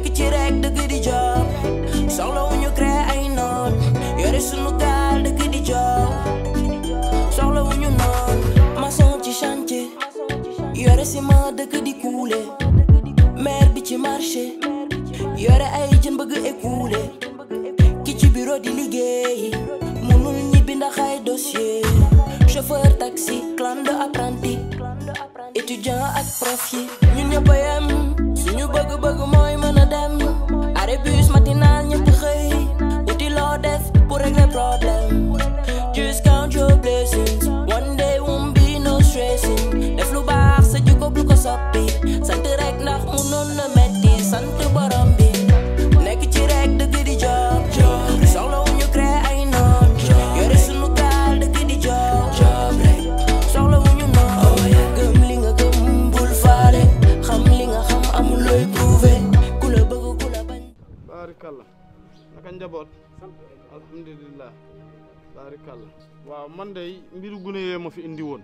nekk ci rek dëgg di job soxla wu ñu créé ay noon yore sunu gaal dëgg di job soxla wu ñu noon maçon ci chantier yore ciment dëgg di kuule maire bi ci marché yore ay jën bëgg écoulé ki ci bureau di liggéey mënul ñibbi ndax ay dossier chauffeur taxi clan de apprenti étudiant ak prof yi ñun ñëpp a yem suñu bëgg-bëgg mooy mën a dem arrêt bus matinal ñëpp xëy uti loo def pour régler problème just count your blessings one day won't be no stressing def lu baax sa jikko bu ko soppi sant rek ndax mu noon na metti sant borom bi nekk ci rek dëgg di job soxla wu ñu créé ay noon yore sunu gaal dëgg di job rek soxla wu ñu noon gëm li nga gëm bul faale xam li nga xam amul looy prouvé ku la bëgg ku la bañ baarikàlla naka njaboot alhamdulilah baarikàlla waaw man de mbiru gune yee ma fi indi woon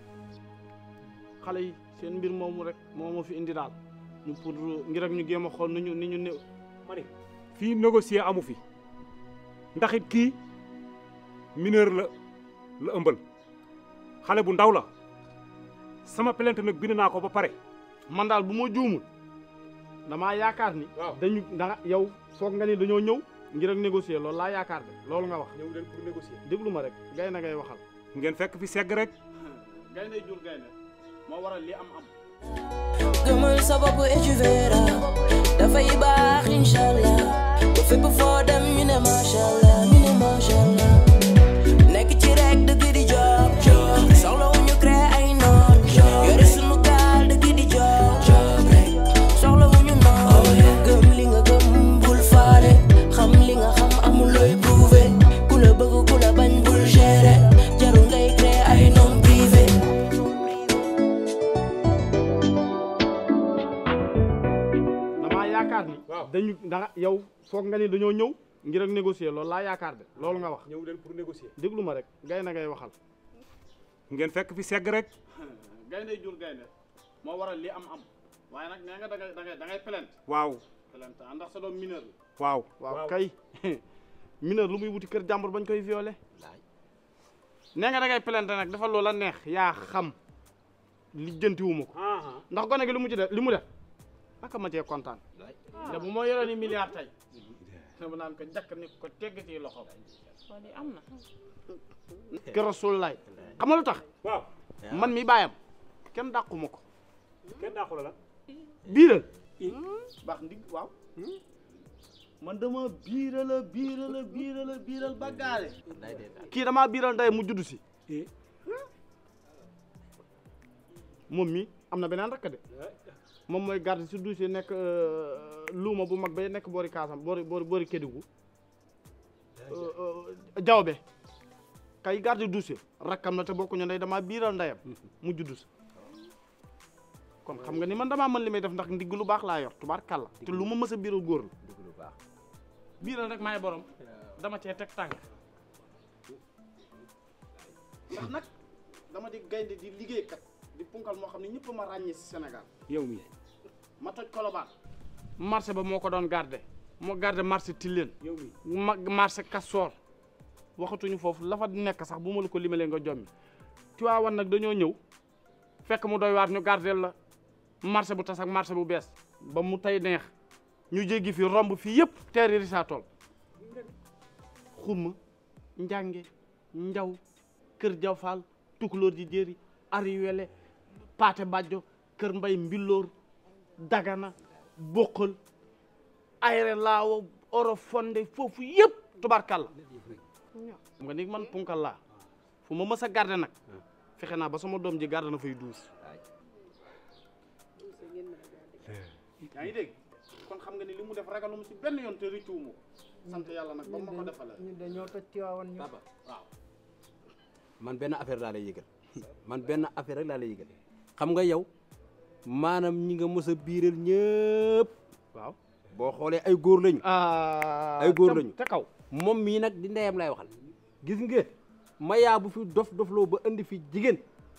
xale yi seen mbir moomu rek moo ma fi indi daal ñu pour ngir ak ñu géem a xool ni ñu ni ñu néew ma ne fii négocier amu fi ndax it kii mineur la la ëmbal xale bu ndaw la sama plainte nag bind naa ko ba pare man daal bu ma juumul damaa yaakaar ni waaw dañu da yow foog nga ni dañoo ñëw ngir ak négocier loolu laa yaakaar de loolu nga wax ñëw leen pour négocier déglu ma rek gay na ngay waxal ngeen fekk fi segg rek gaynde jur gaynde moo waral li am am gëmal sa bopp et tu verras dafay baax inshallah ba fépp foo dem ñu ne mashallah ñu ne mashallah nekk ci rek dëgg di job soxla wu ñu créé ay noon yore sunu gaal dëgg di job rek soxla wu ñu noon gëm li nga gëm bul faale xam li nga xam amul looy prouvé ku la bëgg ku la bañ bul gérer jarul ngay créé ay noon privé damaa yaakaar ni waaw. dañu da yow foog nga ni dañoo ñëw ngir ak négocier loolu laa yaakaar de loolu nga wax ñëw leen pour négocier déglu ma rek gay na ngay waxal ngeen fekk fi segg rek gaynde jur gaynde moo waral li am am waaye nag nee nga da ngay da ngay da ngay plainte waaw plainte ah ndax sa doom mineur la waaw waaw kay mineur lu muy wuti kër jàmbur bañ koy violé nee nga da ngay plainte nag dafa loola neex yaa xam lijjantiwuma ko ndax gone gi lu mu ci def li mu def naka ma cee kontaan te bu ma yoroon ni milliard tey dama naan ko jakk ni ko tegg ci loxo waa di am na ke rasulullaay xam nga lu tax waaw man mi bàyyam kenn dàquma ko kenn daa xoolal la biiral baax ndig waaw man dama biiral a biiral a biiral a biiral ba gaale kii damaa biiral ndey mu judd si moom mi am na beneen rakk de moom mooy garde si douche yi nekk euh, luuma bu mag bay nekk boori kaasam boori boori boori Kédougou jawbe kay garde douche rakkam na te bokkuñu ndey damaa biiral ndeyam mu judd si kon xam nga ni man damaa mën li may def ndax ndigg lu baax laa yor tubaar kàlla te lu ma mës a biiral góor la biiral rek maay borom dama cee teg tànk ndax nag dama di gaynde di liggéeykat di punkal moo xam ne ñëpp ma ràññee si Sénégal yow mi ma toj Colobane marché ba moo ko doon garde moo garde marché Tilène yow mi ma marché Castor waxatuñu foofu la fa nekk sax bu ma la ko limalee nga jommi Tiwaawan nag dañoo ñëw fekk mu doy waat ñu gardeel la marché bu tas ak marché bu bees ba mu tey neex ñu jéggi fi romb fii yëpp teeri risaa tool xumma njànge njaw kër jaw faal tukulóor ji jéeri ari wele paate bàjjo kër mbay mbilloor dagana bokkal ayre laawo oro fonde foofu yëpp tubarkalla xam nga ni man punkal laa fu ma mës a garde nag fexe naa ba sama doom ji garde na fay duus yaa ngi dégg kon xam nga ni li mu def ragaluma si benn yoon te rëccuwuma ko sant yàlla nag ba ma ko defalee ñun dañoo toj Tiwaawan ñu papa waaw man benn affaire laa lay yëgal man benn affaire rek laa lay yëgal xam nga yow maanaam ñi nga mës a biiral ñëpp waaw boo xoolee ay góor lañu ay góor lañu te kaw moom mii nag di ndeyam lay waxal gis nga mayaa bu fi dof dofloo ba indi fi jigéen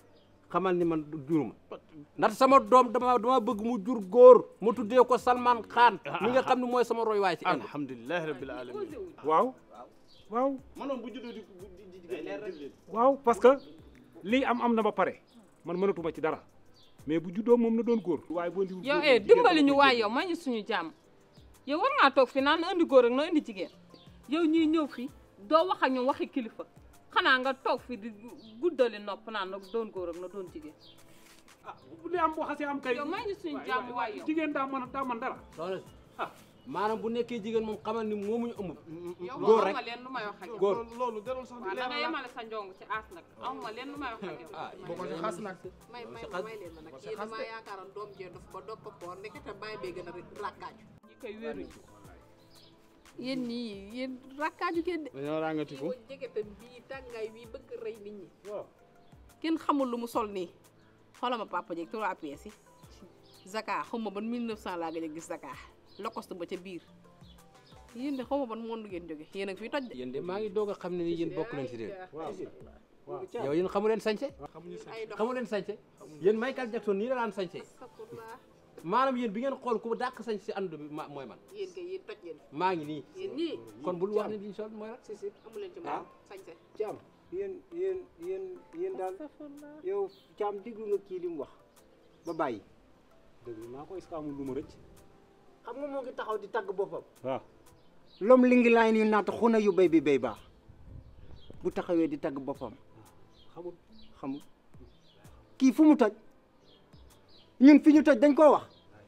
xamal ni man juruma ndax sama doom dama dama bëgg mu jur góor mu tuddee ko Salman Khan mi nga xam ne mooy sama roy waay ci Inde alhamdulilah rabbil alamin waaw waaw manoon bu juddoo di di jigéen waaw parce que lii am am na ba pare man mënatuma ci dara mais bu juddoo moom na doon góor waaye boo ndiwul yow eh dimbali ñu waay yow may ñu suñu jàmm yow war ngaa toog fi naan na indi góor ak na indi jigéen yow ñuy ñëw fi doo wax ak ñoom waxi kilifa xanaa nga toog fi di guddali nopp naan na doon góor ak na doon jigéen ah bu dee am boo xasee am kay yow may ñu suñu jàmm waay yow jigéen daa mën a daa mën dara soxna si maanaam bu nekkee jigéen moom xamal ni moomuñu ëmb yow góor moom rek ma leen lu may wax ak yow góor loolu jarul sax waaw da nga yemale sa njong ci aas nag amuma leen lu may wax ak yow ah boo ko si xas nag may may ma may leen ma nag yéen damaa yaakaaroon doom jee dof ba dopp poor ndekete bàyyi bee gën a rakkaaju ñi koy wéruñu yéen nii yéen rakkaaju ngeen de dañoo ràngatiku woon jegetam bii tàngaay bii bëgg rey nit ñi kenn xamul lu mu sol nii xoolal ma papa jeeg trois pièces yi Zaka xaw ma ban 1900 laa gëj a gis Zaka lokost ba ca biir yéen de xaw ma ban monde ngeen jóge yéen a ngi fiy toj de yéen de maa ngi doog a xam ne ni yéen bokk leen si réew yow yéen xamu leen sañse ay dox xamu leen sañse yéen Michael Jackson nii la daan sañse astafurlah maanaam yéen bi ngeen xool ku dàq sañse si ànd bi ma mooy man yéen kay yéen toj ngeen maa ngi nii yéen ñii kon bul wax ne liñ sol mooy rek si si amu leen ci moom sañse Caam yéen yéen yéen yéen daal yow Caam déglu nga kii li mu wax ba bàyyi déglu naa ko est-ce que amul lu ma rëcc xam nga moo ngi taxaw di tagg boppam waaw lom li ngi laay ni naata xuna yu béy bi béy baax bu taxawee di tagg boppam xamul xamul kii fu mu toj ñun fi ñu toj dañ koo wax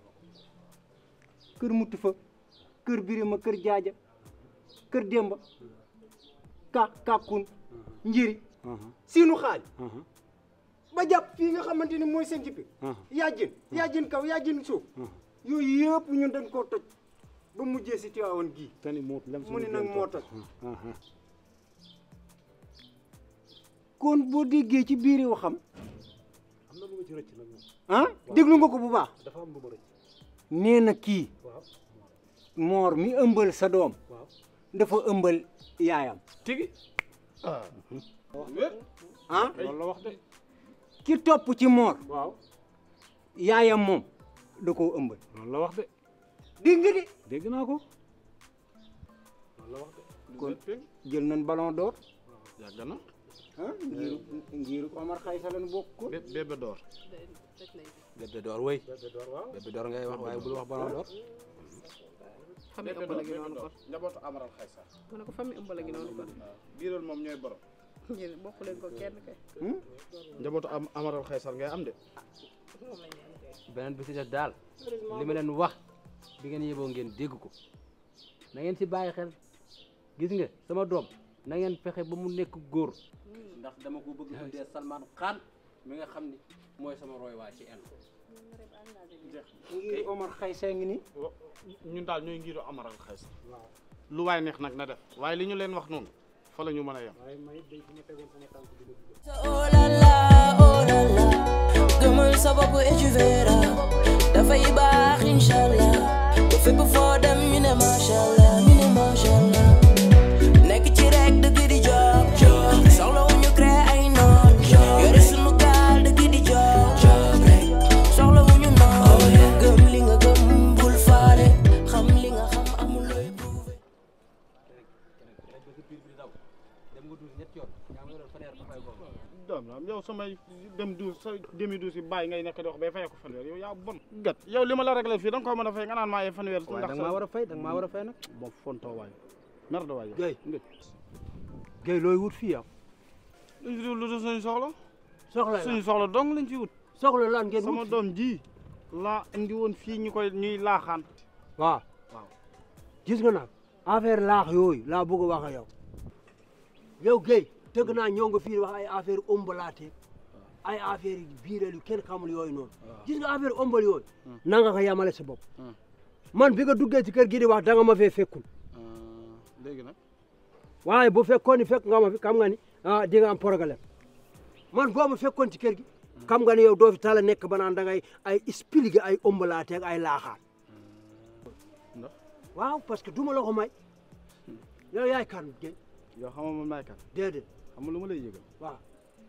kër mutu fa kër birima kër jaaja kër démba ka kàkkun njiri siinu xaaj ba jàpp fii nga xamante ni mooy seen jippi yaajin yaajin kaw yaajin suuf yooyu yëpp ñun dañ koo toj ba mujjee si Tiwaawan gii te ni moo lem mu ne nag moo toj ah kon boo déggee ci biiri waxam am na lu ma ci rëcc nag moom ah déglu nga ko bu baax dafa am lu ma rëcc nee na kii waaw moor mi ëmbal sa doom waaw dafa ëmbal yaayam tigi ah loolu la wax de ki topp ci moor waaw yaayam moom da koo ëmbal loolu la wax de dégg nga de dégg naa ko loolu la wax de kon jël nañ ballon d'or yàgg na ah ngiru ngiru Omar Xaysa lañ bokk ko bé bébé door bébé door wëy bébé door waaw bébé door ngay wax waaye bul wax ballon d'or famille ëmbal a gi noonu kon njabootu amaral xaysa mu ne ko famille ëmbal a gi noonu kon biiral moom ñooy borom yéen bokk leen ko kenn kay njabootu am amaral xaysar ngay am de beneen bi si des daal li ma leen wax bi ngeen yeboo ngeen dégg ko na ngeen si bàyyi xel gis nga sama doom na ngeen fexe ba mu nekk góor ndax dama ko bëgg tuddee Salman Khan mi nga xam ni mooy sama roy waa ci en ngiru Omar Xaysa ngi ni ñun daal ñooy ngiru amaral xaysar lu waay neex nag na def waaye li ñu leen wax noonu fa la ñu mën a yem waaye may day fi ma tegoon sama tànk bi la dugal Oh la la, oh la la Gëmal sa bopp et tu verras Dafay baax inshallah Bu fépp foo dem ñu ne mashallah ñu ne mashallah Nekk ci rek dëgg di job job Soxla wu ñu créer ay noon Yore sunu gaal dëgg di job job rek Soxla wu ñu noon Gëm li nga gëm bul faale Xam li nga xam amul looy prouver dem nga duus ñetti yoon yaa ngi doon fanweer ba fay ko doom la yow samay dem duus sa demi duus yi bàyyi ngay nekk di wax bay fayee ko fanweer yow yaa bon gat yow li ma la réglé fii da nga ko mën a fay nga naan maa yee fanweer waaye da nga maa war a fay da nga maa war a fay nag boo fontoo waay mer da waay yow Guèye ngëj Guèye looy wut fii yow luñ fi lu dul suñu soxla soxla suñu soxla dong lañ fi wut soxla lan ngeen sama wut doom ji laa indi woon fii ñu koy ñuy laaxaan waaw waaw. gis nga nag affaire laax yooyu laa bëgg a wax ak yow yow Guèye tëgg naa ñëw nga fii wax ay affaire ombalaate ay affaire yu biiral yu kenn xamul yooyu noonu gis nga affaire ombal yooyu na nga ko yamale sa bopp man bi nga duggee ci kër gi di wax da nga ma fee fekkul léegi nag waaye bu fekkoon ni fekk nga ma fi xam nga ni ah di nga am problème man boo ma fekkoon ci kër gi xam nga ni yow doo fi tala nekk ba naan da ngay ay expliquer ay ombalaate ak ay laaxaan ndax waaw parce que du ma la ko may yow yaay kan Guèye yow xam nga man maay kan déedéet xam nga lu ma lay yëgal waaw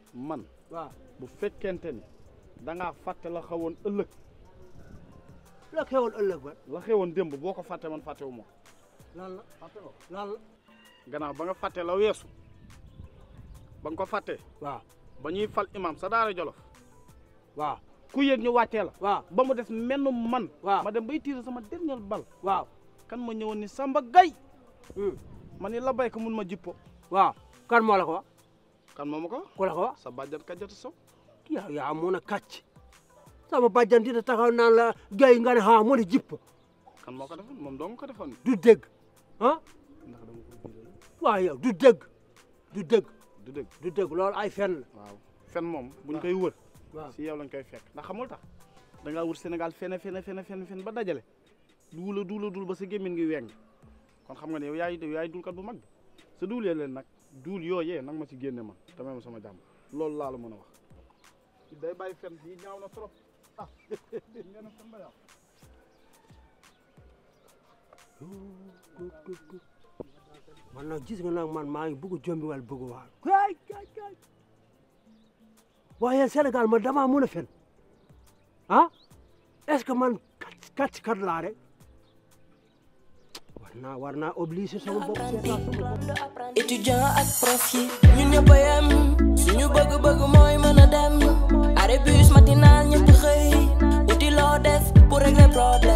man waaw bu fekkente ni da ngaa fàtte la xawoon ëllëg la xewoon ëllëg ba la xewoon démb boo ko fàtte man fàttewu ma ko lan la fàtte ko lan la gannaaw ba nga fàtte la weesu ba nga ko fàttee waaw ba ñuy fal imam sa daara jolof waaw ku yéeg ñu wàccee la waaw ba mu des menn man waaw ma dem bay tiire sama dernier bal waaw kan ma ñëwoon ni Samba Gay hmm, ma ni la bay ko mun ma jippo waaw kan moo la ko wax kan moo ma ko wax ku la ko wax sa bàjjan kajjatu sow yaa yaa mun a kàcc sama bàjjan dina taxaw naan la gay nga ne ha mu ne jipp kan moo ko defoon moom doo nga ko defoon du dégg ah ndax dama ko biiral waaw yow du dégg du dégg du dëgg du dégg loolu ay fen la waaw fen moom buñ koy wër waaw si yow lañ koy fekk ndax xamul tax da ngaa wër Sénégal fene fene fene fene fen ba dajale duula duula duul ba sa gémmiñ ngi weng kon xam nga ne yow yaay yaay duulkat bu mag bi sa duul yee leen nag duul yooyee nag ma ci génne man te may ma sama jàmm loolu laa la mën a wax day bàyyi fen yi ñaaw na trop ah ngeen a fen ba yàqu man nag gis nga nag man maa ngi bëgg jombi wal bëgg waal kay kay kay waaye Sénégal man damaa mën a fen ah est-ce que man kat kat kat laa rek war naa war naa obligé sama bopp seetaan sama bopp étudiant ak prof yi ñun ñëpp a yem suñu bëgg-bëgg mooy mën a dem arrêt bus matinal ñëpp xëy uti loo def pour régler problème